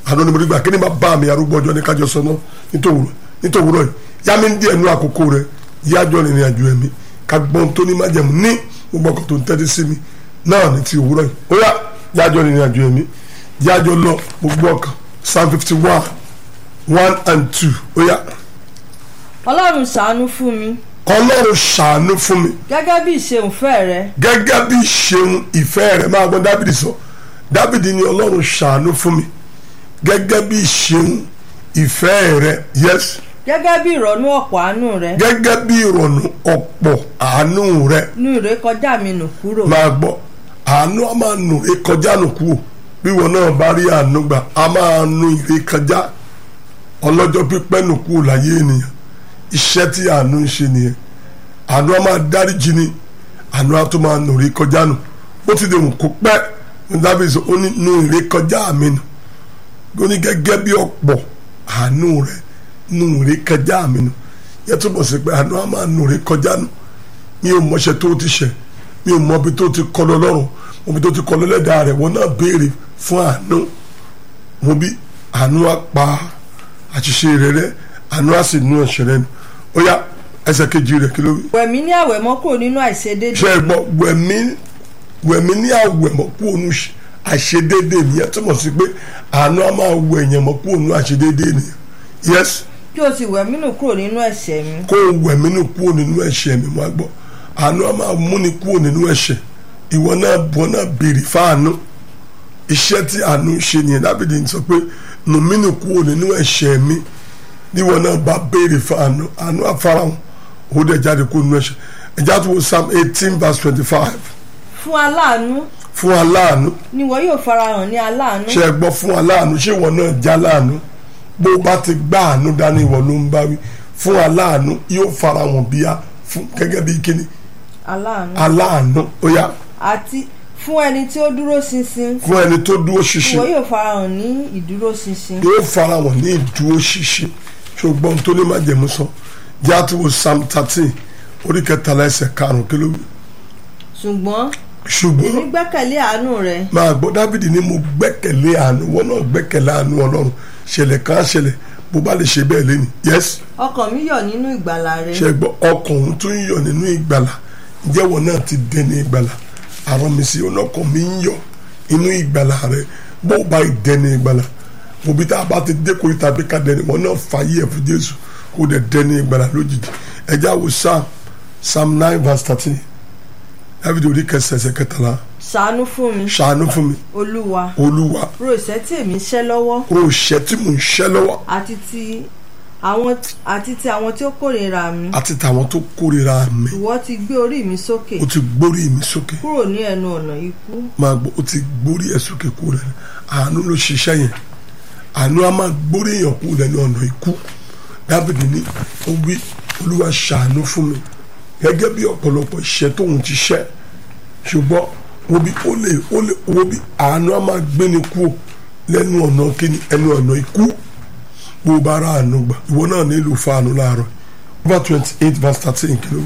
àná ni mo rí gbà kí ni máa bá mi arúgbó ọjọ́ ní kájọ sọ náà nítòwúrọ̀ nítòwúrọ̀ yìí yá mi ń díẹ̀ nú àkókò rẹ̀ yájọ́ rìnrìn àjò ẹ̀mí ká gbọ́n tó ní májẹ̀mú ní gbogbo ọkọ̀ tó ń tẹ́tí sí mi náà ní ti òwúrọ̀ yìí ó yá yájọ́ rìnrìn àjò ẹ̀mí yájọ́ lọ gbogbo ọkọ̀ psalm fifty one one and two ó yá ọlọ́run ṣàánú fún mi ọlọ́run ṣàánú fún mi gẹ́gẹ́ bí ìṣeunfẹ́ rẹ gẹ́gẹ́ bí ṣeun ìfẹ́ rẹ̀ máa gbọ́n dábìdì sọ dábìdì ni ọlọ́run ṣàánú fún mi gẹ́gẹ́ bí ṣeun ìfẹ́ rẹ̀ yes gẹ́gẹ́ bí ìrọ̀nú ọ̀pọ̀ àánú rẹ gẹ́gẹ́ bí ìrọ̀nù ọ̀pọ̀ àánú rẹ̀ nú ìrékọjá mi nù kúrò máa gbọ́ àánú a máa nù rékọjá nù kúrò bí wọn náà bá rí àánú gbà a máa nù ìrékọjá ọlọ́jọ́ pípẹ́ nù kúrò láyé ènìyàn iṣẹ́ tí àánú ń ṣe nìyẹn àánú a máa dáríjì ni àánú a tún máa nù rékọjá nù ó ti dè wù kó pẹ́ ní dábìsì ó ní nù ìrékọjá mi nù ó ní gẹ́gẹ́ bí ọ̀pọ̀ àánú rẹ̀ nù rékọjá mi nù yẹ túbọ̀ sí pé àánú a máa nù rékọjá nù mi ò mọṣẹ tó ti ṣẹ mi ò mọ ibi tó ti kọ lọ lọ́rùn mo ibi tó ti kọ lọ lẹ́dàá rẹ̀ wọn náà béèrè fún àánú mo bí àánú á pa àṣìṣe rẹ̀ rẹ́ àánú á sì nú ẹ̀ṣẹ̀ rẹ̀ nù ó yá ẹsẹ̀ kejì rẹ̀ kí ló wí. wẹ̀mí ní àwẹ̀mọ́ kúrò nínú àìṣedéédé ṣe é gbọ́ wẹ̀mí wẹ̀mí ní àwẹ̀mọ́ kú ònú àṣedéédé nìyẹn túmọ̀ sí pé àánú á máa wẹ̀ ẹ̀yẹ̀ mọ́ kú ònú àṣedéédé nìyẹn yes kí o sì wẹ̀mí nù kúrò nínú ẹ̀ṣẹ̀ mi kó o wẹ̀mí nù kúrò nínú ẹ̀ṣẹ̀ mi máa gbọ́ àánú á máa múni kúrò nínú ẹ̀ṣẹ̀ ìwọ náà bọ́ náà béèrè fáànú iṣẹ́ tí àánú ń ṣe nìyẹn dábìdì ń sọ pé nù mí nù kúrò nínú ẹ̀ṣẹ̀ mi níwọ náà bá béèrè fáànú àánú àfarahàn ó dẹ̀ jáde kúrò nínú ẹ̀ṣẹ̀ ẹ̀já tó wo psalm eighteen verse twenty-five fún aláàánú fún aláàánú ni wọ́n yóò farahàn ní aláàánú ṣe é gbọ́ fún aláàánú ṣé ìwọ náà já láàánú bó o bá ti gbá àánú dání ìwọ ló ń bá wí fún aláàánú yóò farahàn bíyà fún gẹ́gẹ́ bí kíni aláàánú aláàánú ó yá àti fún ẹni tí ó dúró ṣinṣin fún ẹni tó dúró ìwọ ṣinṣin yóò farahàn ní ìdúró ṣinṣin yóò farahàn ní ìdúró ṣinṣin ṣùgbọ́n tó ní má jẹ̀mú sọ jẹ́ àtúwò psalm thirteen orí kẹtàlá ẹsẹ̀ karùn-ún kí ló wí. ṣùgbọ́n ṣùgbọ́n èmi gbẹ́kẹ̀lé àánú rẹ máa gbọ́ dávidi ni mo gbẹ́kẹ̀lé àánú wọn náà gbẹ́kẹ̀lé àánú ọlọ́run ṣẹlẹ̀ kan á ṣẹlẹ̀ bó bá lè ṣe bẹ́ẹ̀ lẹ́nu yes ọkàn mi yọ̀ nínú ìgbàlà rẹ ṣe gbọ́ ọkàn òun tún ń yọ̀ nínú ìgbàlà ìjẹ́wọ̀ náà ti dẹni ìgbàlà àrùn mi sí ọlọ́kàn mi ń yọ̀ inú ìgbàlà rẹ bó bá dẹni ìgbàlà òbí tá a bá ti dé kórìí tàbí ká dẹni wọn náà fàyè ẹ̀ fún jésù kó dẹ̀ dẹni ìgbàlà lójijì ẹjẹ́ àwò psalm psalm nine verse thirteen dábìdì orí kẹsẹ̀ẹsẹ̀ kẹtàlá ṣàánú fún mi ṣàánú fún mi olúwa olúwa ro ìṣẹ́ tí èmi ń ṣẹ́ lọ́wọ́ ro ìṣẹ́ tí mò ń ṣẹ́ lọ́wọ́ àti ti àwọn àti ti àwọn tí ó kórìíra mi àti tàwọn tó kórìíra mi ìwọ ti gbé orí mi sókè ó ti gbórí mi sókè kúrò ní ẹnu ọ̀nà ikú máa gbọ́ ó ti gbórí ẹ̀ sókè kú rẹ̀ àánú ló ṣiṣẹ́ yẹn àánú á máa gbórí èèyàn kú lẹ́nu ọ̀nà ikú dábìdì ní ó wí olúwa ṣàánú fún mi gẹ́gẹ́ bí ọ̀pọ̀lọpọ̀ iṣẹ́ tóun ti ṣẹ́ ṣùgbọ́n wo bí ó lè ó lè wo bí àánú á máa gbéni kú lẹ́nu ọ̀nà kíni ẹnu ọ̀nà ikú bó o bá ra àánú gbà ìwọ náà nílò fáànù láàárọ̀ over twenty eight verse thirteen kìló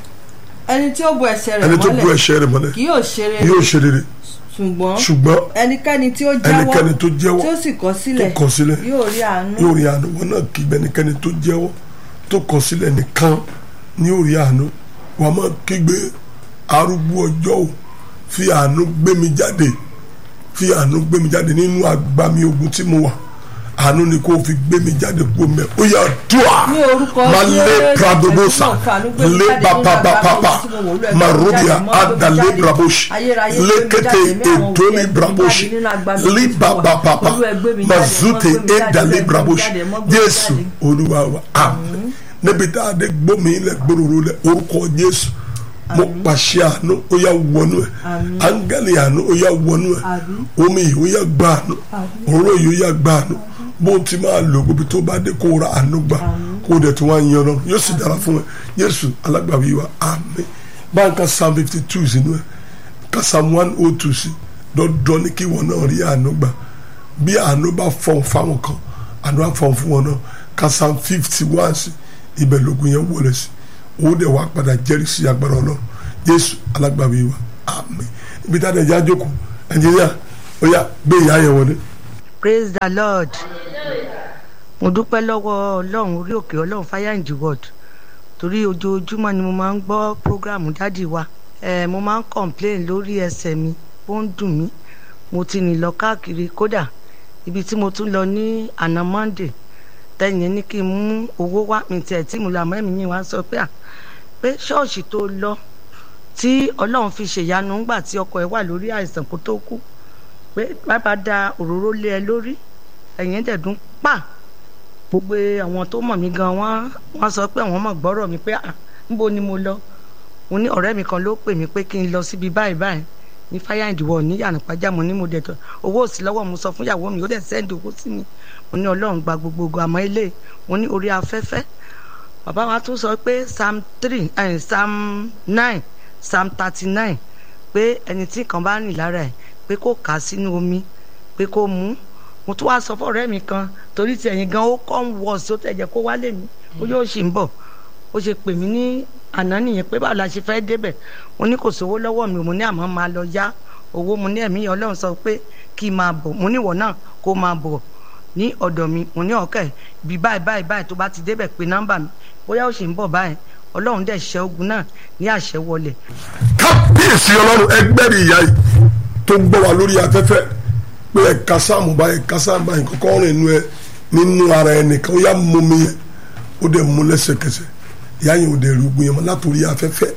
ẹni tí ó bo ẹ̀ṣẹ̀ rẹ̀ ẹni tó bú mọ́lẹ̀ ẹ̀ṣẹ̀ rẹ̀ mọ́lẹ̀ kì yóò ṣe rere yóò ṣe rere ṣùgbọ́n ṣùgbọ́n ẹnikẹ́ni tí ó ẹnikẹ́ni jẹ́wọ́ tó jẹ́wọ́ tí ó sì kọ̀ tó sílẹ̀ kọ̀ sílẹ̀ yóò rí àánú yóò rí àánú wọn náà kí ẹnikẹ́ni tó jẹ́wọ́ tó kọ̀ sílẹ̀ nìkan ní yóò rí àánú wọn máa kígbe arúgbó ọjọ́ ò fi àánú gbé mi jáde fi àánú gbé mi jáde nínú agbami ogun tí mo wà àánú ni kò fi gbé mi jáde kó mẹ ó yà dùà Ní orúkọ ma lé Jésù, pradobosa ẹni tí mo fàánú gbé mi lé jáde nínú papapapa agbami tí mo wò lú ẹgbẹ́ ma mi robia jáde, mọ́ ada gbé mi lé jáde. braboshi Ayérayé gbé mi lékété jáde, mẹ́ àwọn ètò òbí ní ẹ̀ gbé mi braboshi jáde nínú agbami lé tí mo wà. babapapa Olú ẹ gbé mi ma jáde, zute mọ́ gbé mi éda jáde, lé mọ́ gbé mi braboshi jáde, mọ́ gbé mi jésù jáde. olúwa wa àmín níbi tá a dé gbómi ilẹ̀ gbòòrò lẹ̀ orúkọ jésù mo pàṣẹ àánú ó yà wọnú ẹ áńgẹ́lì àánú ó yà wọnú ẹ Àmín. omi yìí ó yà gbà àánú òró yìí ó yà gbà àánú bó ti máa lò gbogbo tó bá dé kó ra àánú gbà kó dẹ̀ tó wá yan lọ yóò sì dára fún ẹ jésù alágbàwí wa àmín báńkà psalm fifty two sínú ẹ ká psalm one oh two sí dandan ní kí wọn náà rí àánú gbà bí àánú bá fọ̀n fáwọn kan àánú á fọ̀n fún wọn náà ká psalm fifty one sí ibẹ̀ lógun yẹn wọlé sí owó dẹ̀ wá padà jẹ́rìí sí agbára ọlọ́run jésù alágbàwí wa àmín ibi tá a dẹ̀ já jókòó ẹnjìníà ó yá gbé ìyá yẹn wọlé. praise the lord mo dúpẹ́ lọ́wọ́ ọlọ́run orí òkè ọlọ́run fáyàǹjì world torí ojoojúmọ́ ni mo máa ń gbọ́ prógráàmù dádì wa eh, mo máa ń complain lórí ẹsẹ̀ mi ó ń dùn mí mo ti rìn lọ káàkiri kódà ibi tí mo tún lọ ní àná monday tẹ̀yìn ní kí n mú owó wá mi tiẹ̀ tí mo lọ àmọ́ ẹ̀mí yìí wá sọ pé à pé ṣọ́ọ̀ṣì tó lọ tí ọlọ́run fi ṣèyanu ńgbà tí ọkọ ẹ̀ wà lórí àìsàn kó tó kú pé bàbá da òróró lé ẹ lórí ẹ̀yìn dẹ̀dún pa gbogbo àwọn tó mọ̀ mí gan wọ́n wọ́n sọ pé àwọn mọ̀ gbọ́rọ̀ mi pé à níbo ni mo lọ mo ní ọ̀rẹ́ mi kan ló pè mí pé kí n lọ síbi báyìí báyìí ní fáyà ìdìwọ̀ ní yànnàpájà mo ní mo dẹ̀ tọ́ owó òsì lọ́wọ́ mo sọ fún ìyàwó mi ó dẹ̀ sẹ́ndì owó sí mi mo ní ọlọ́run gba gbogbogbò àmọ́ ilé mo ní orí afẹ́fẹ́ bàbá wa tún sọ pé psalm three eh, psalm nine psalm thirty nine pé ẹni tí kan bá rìn lára ẹ̀ pé kó kà á sínú omi pé kó mú mo tún wá sọ fún ọ̀rẹ́ mi kan torí ti ẹ̀yìn gan ó kọ́ ń wọ̀ sí ó tẹ̀jẹ̀ kó wálé mi ó yóò ṣì ń bọ̀ ó ṣe pè mí ní àná nìyẹn pé báwo la ṣe fẹ́ débẹ̀ mo ní kò sówó lọ́wọ́ mi mo ní àmọ́ máa lọ yá owó mo ní ẹ̀mí ọlọ́run sọ pé kí n máa bọ̀ mo ní ìwọ náà kó máa bọ̀ ní ọ̀dọ̀ mi mo ní ọ̀kẹ́ bí báyìí báyìí báyìí tó bá ti débẹ̀ pé nọ́mbà mi bóyá ó ṣì ń bọ̀ báyìí ọlọ́run dẹ̀ ṣẹ́ ogun náà ní àṣẹ wọlé. kábíyèsí ọlọ́run ẹgbẹ́rì ìyá yìí tó ń gbọ́ wa lórí afẹ́fẹ́ pé ẹ̀ka sáàmù báyìí ẹ̀ka sáàmù báyìí kọ́kọ́ rìn inú ẹ nínú ara ẹ nìkan ó yá mú mi yẹn ó dẹ̀ mú lẹ́sẹ̀kẹsẹ̀ ìyá yẹn ò dẹ̀ rúgbìn yẹn mọ́ látòrí afẹ́fẹ́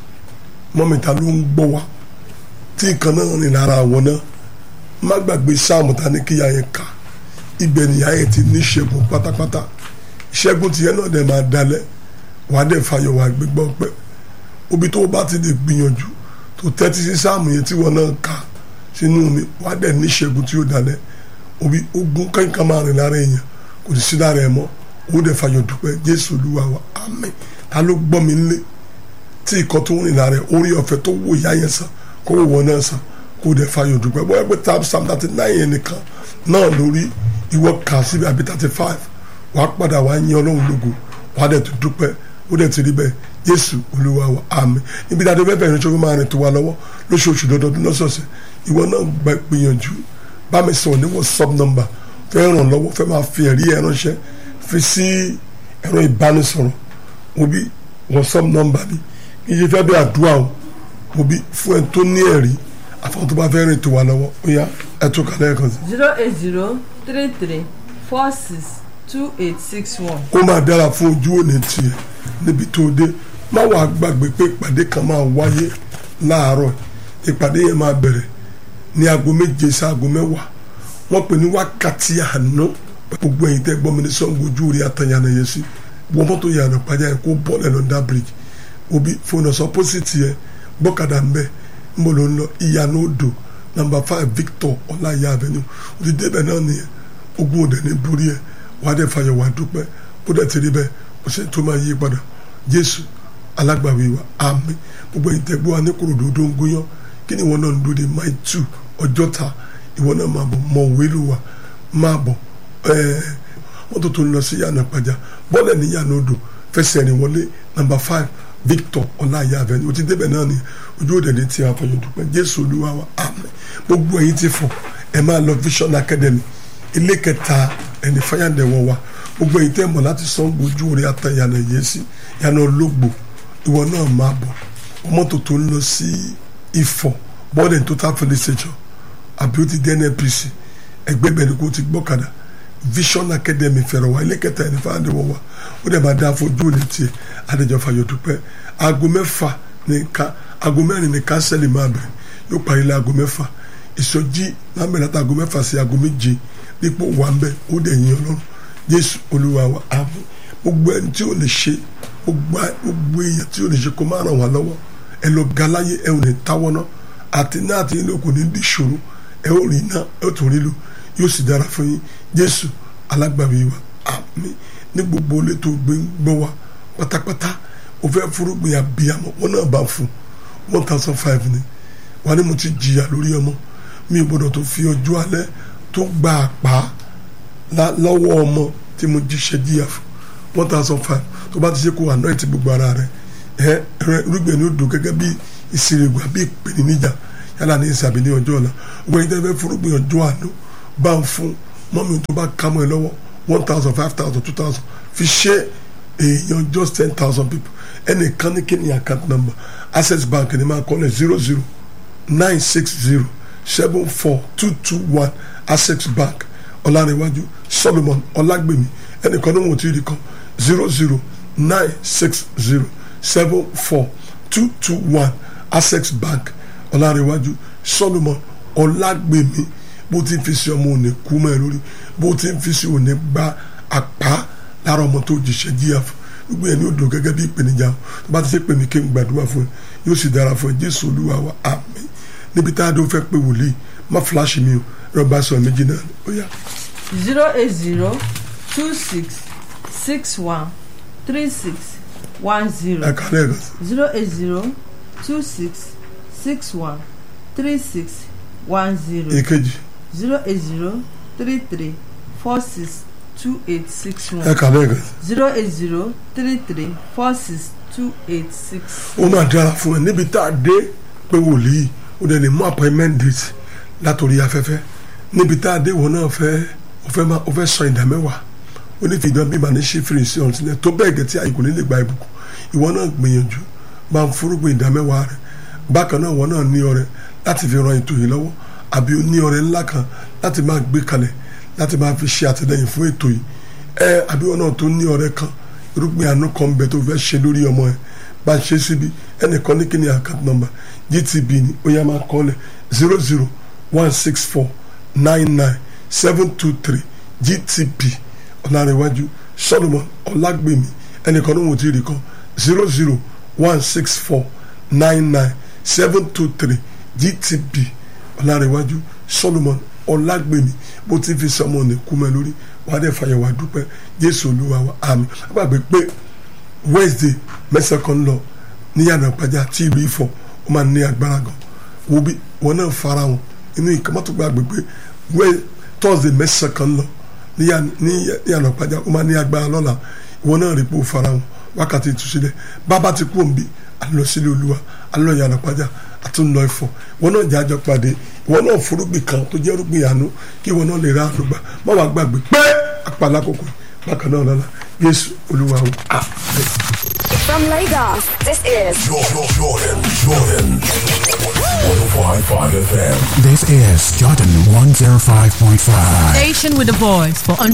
mọ́mìta ló ń gbọ́ wa tí nǹkan náà rìn lára àwọn náà má gbàgbé sáàmù ta ní kíyà yẹn ká ibẹ̀ nìyá yẹn ti ní ìṣẹ́gun pátápátá ìṣẹ́gun tìyẹn náà dẹ̀ máa dalẹ̀ wàá dẹ̀ fàyọ̀ wàá gbégbọ́ pẹ́ obi tó o bá ti lè gbìyànjú tó tẹ́tí sí sáàmù yẹn tí wọ́n náà ká sínú mi wàá dẹ̀ ní ìṣẹ́gun tí ó dalẹ̀ obi ogun kankan máa rìn lára èèyàn kò sí sí lára ẹ̀ mọ́ ó dẹ̀ fàyọ̀ dúpẹ́ jésù olúwa wa àmín ta ló gbọ́ mi nílé tí ìkọ́ tó ń rìn lára ẹ̀ orí ọ̀fẹ́ tó wò ìyá yẹn sàn kó wò wọ́n náà sàn kó dẹ̀ fàyọ̀ dúpẹ́ bóyá pé tab sam thirty nine yẹn nìkan náà lórí ìwọ kà síbi àbí thirty five wàá padà wàá yin ọlọ́run lógo wàá dẹ̀ tó dúpẹ́ ó dẹ̀ ti rí bẹ́ẹ̀ jésù olúwa wa àmín níbi dáadé bẹ́ẹ̀ bẹ̀rẹ̀ nítorí máa rìn tó wa lọ́wọ́ lóṣooṣù lọ́dọọdún lọ́sọ̀ọ̀sẹ̀ ìwọ náà gba gbìyànjú bá mi sọ̀rọ̀ ní whatsapp number fẹ́ ràn lọ́wọ́ fẹ́ máa fi ẹ̀rí ẹ̀ ránṣẹ́ fi sí ẹ̀rọ ìbánisọ̀rọ̀ òbí whatsapp number mi kì í ṣe fẹ́ bí àdúrà o òbí fún ẹ tó ní ẹ̀rí àfọwọ́n tó bá fẹ́ rìn tó wa lọ́wọ́ ó yá ẹ tó kàlẹ́ ẹ̀kan sí. zero eight zero three three four six two eight six one. kó máa dára fún ojú òní tiẹ̀ níbi tó dé má wàá gbàgbé pé ìpàdé kan máa wáyé láàárọ̀ ìpàdé yẹn máa bẹ̀rẹ̀ ní aago méje sí aago mẹ́wàá wọ́n pè ní wákàtí àná gbogbo ẹ̀yin tẹ́ gbọ́ mi ní sọ́ngbó ojú rí àtàyànà yẹn sí wọ́n mọ́tò yànnà pàjá yẹn kó bọ́ọ̀lù ẹ̀ lọ́ndà bridge òbí fóònù ọ̀sán pósìtì yẹn gbọ́kadà ń bẹ̀ ń bọ̀ ló ń lọ ìyànà odò nàmbà five victor ọláyà avenue ó ti débẹ̀ náà nìyẹn ogun òdẹ ní borí ẹ̀ wàá dẹ̀ fàyọ̀ wàá dúpẹ́ ó dẹ̀ ti rí bẹ́ẹ̀ ó ṣe tó máa yí padà jésù alágbàwí wa àmín gbogbo ẹ̀yin tẹ́ gbọ́ wa ní kòròdú tó ń gúnyán kí ni ìwọ náà ń dúró de mile two ọjọ́ta ìwọ náà máa bọ̀ mọ òwe ló wà máa bọ̀ mọ́tò tó ń lọ sí yànnà pàjá bọ́ọ̀lù ní yànnà odò fẹsẹ̀ rìn wọlé nàmbà five victor ọláyà avenue o ti débẹ̀ náà ni ojú òde ní tí a fọyín dúpẹ́ jésù olúwa wa àmín gbogbo ẹ̀yin ti fọ ẹ máa lọ vision academy ilé kẹta ẹni fáyàndẹ̀ wọ wa gbogbo ẹ̀yin tẹ́ mọ̀ láti sọ ojú orí ata yànnà yẹsí yànnà ológbò ìwọ náà máa bọ̀ mọ́tò tó ń lọ sí ifọ̀ bọ́ọ̀lù total filling station àbí ó ti dé nnpc ẹgbẹ́ bẹ̀rẹ̀ kó ti gbọ́kadà vision academy fẹ̀rọ̀ wá ilé kẹta ẹni fáwọn àdéhùn wa ó dẹ̀ máa dá fojú òní tiẹ̀ adéjọ́ fàyọ̀ dúpẹ́ aago mẹ́fà ní ká aago mẹ́rin ní kánsẹ́lì máa bẹ̀rẹ̀ yóò parí lé aago mẹ́fà ìsọjí lámẹ́rin láti aago mẹ́fà sí aago méje dípò wà ń bẹ̀ ó dẹ̀ yin ọlọ́run jésù olúwa wa àmín gbogbo ẹni tí ó lè ṣe gbogbo èèyàn tí ó lè ṣe kó má ràn wá lọ́wọ́ ẹ lọ galáyé ẹ ò ní táwọ́ náà àti náà àti ilé òkú ní dìṣòro ẹ ó rí iná ẹ ó tún rí lò yóò sì dára fún yín jésù alágbàwí wa àmín ní gbogbo ilé tó gbé ń gbọ́ wa pátápátá o fẹ́ fúrúgbìn abiyamọ wọn náà bá fún one thousand five ni wà ní mo ti jìyà lórí ọmọ mi ò gbọdọ̀ tó fi ọjọ́ alẹ́ tó gba àpá lọ́wọ́ ọmọ tí mo jíṣẹ́ jìyà fún one thousand five tó bá ti ṣe kó àná ẹ̀ ti gbogbo ara rẹ̀ ẹ ẹ rúgbìn ní odò gẹ́gẹ́ bí ìsirègùn àbí ìpèníjà yálà ní ìsàbí ní ọjọ́ ọ̀la ògbẹ́ni tẹ́ fẹ́ fúrúgbìn ọjọ́ àná bá ń fún mọ́mí tó bá ká mọ́ ẹ lọ́wọ́ one thousand five thousand two thousand fi ṣe èèyàn just ten thousand people ẹnìkan ní kí ni account number access bank ni máa kọ́lẹ̀ zero zero nine six zero seven four two two one access bank ọ̀làrẹ̀wájú solomon ọlágbèmí ẹnìkan ní wọn ò tí ì rí kan zero zero nine six zero seven four two two one access bank ọ̀làrẹ̀wájú solomon ọlágbèmí bó ti ń fi sí ọmọ òní kú mọ́ ẹ lórí bó ti ń fi sí òní gba àpá lára ọmọ tó jìṣẹ́ jíyà fún gbogbo ẹni ó dùn gẹ́gẹ́ bí ìpèníjà o tó bá ti ṣe pè mí kí n gbàdúrà fún ẹ yóò sì dára fún ẹ jésù olúwa wa àmín níbi tá a dó fẹ́ pé wòlíì má fúláṣì mi o rọba sọ méjì náà ó yá. zero eight zero two six six one three six one zero ẹ kálẹ̀ rẹ̀ sí. zero eight zero two six six one three six one zero èkejì zero eight zero three three four six two eight six ẹ one kálẹ̀ rẹ̀ sí. zero eight zero three three four six two eight six. ó máa dára fún ẹ níbi tá a dé pé wòlíì ó dẹ̀ lè mú appointment date látòrí afẹ́fẹ́ níbi tá a dé wọn náà fẹ́ ó fẹ́ máa ó fẹ́ sọ ìdá mẹ́wàá ó ní fìdán bí màá ní ṣe fèrèsé ọ̀hún sílẹ̀ tó bẹ́ẹ̀ gẹ̀ tí àyíkò nílé gba ìbùkún ìwọ náà gbìyànjú máa ń forúgbìn ìdá mẹ́wàá rẹ̀ bákan náà wọn náà ní ọrẹ láti fi ran ètò yìí lọ́wọ́ àbí ó ní ọrẹ ńlá kan láti máa gbé kalẹ̀ láti máa fi ṣe àtìlẹyìn fún ètò yìí ẹ àbí wọn náà tó ní ọrẹ kan irúgbìn àánú kan bẹ tó fẹ́ ṣe lórí ọmọ ẹ bá ṣe síbi ẹnìkan ní kíni account number gtb ni ó yá máa kọ́ lẹ̀ zero zero one six four nine nine seven two three gtb ọ̀làrẹ̀wájú solomon ọ̀làgbèmí ẹnìkan ní wọn ò tí ì rí kan zero zero one six four nine nine seven two three gtb ọ̀làrẹ̀wájú solomon ọ̀làgbèmí bó ti fi sọmọ ní kúmẹ lórí wàá dẹ̀ fàyẹ̀wò àdúpẹ́ jésù olúwa wa àmín àgbàgbé pé wednesday mẹ́sàn-án kan lọ níyànà pàjá tí ìlú ifọ̀ ó máa ní agbára gan wo bí wọn náà fara wọn inú ìkàmọ́tò gbàgbé pé wẹ́ thursday mẹ́sàn-án kan lọ níyànà pàjá ó máa ní agbára lọ́la ìwọ náà rí pé ó fara wọn wákàtí ìtúsílẹ̀ bàbá ti kú òǹbí àlọ́ sílé olúwa àlọ́ ìyànà pàjá àtúnlọ ẹ̀fọ́ ìwọ náà jẹ́ àjọ pàdé ìwọ náà forúgbìn kan tó jẹ́ rúgbìn àánú kí ìwọ náà lè ra àánú gbà má wàá gbàgbé pé àpàlà kòkò bákan náà lọ́la yéésù olúwa o àmín. From Lagos, this is Jordan, Jordan, Jordan. 105.5 FM. This is Jordan 105.5. Station with a voice for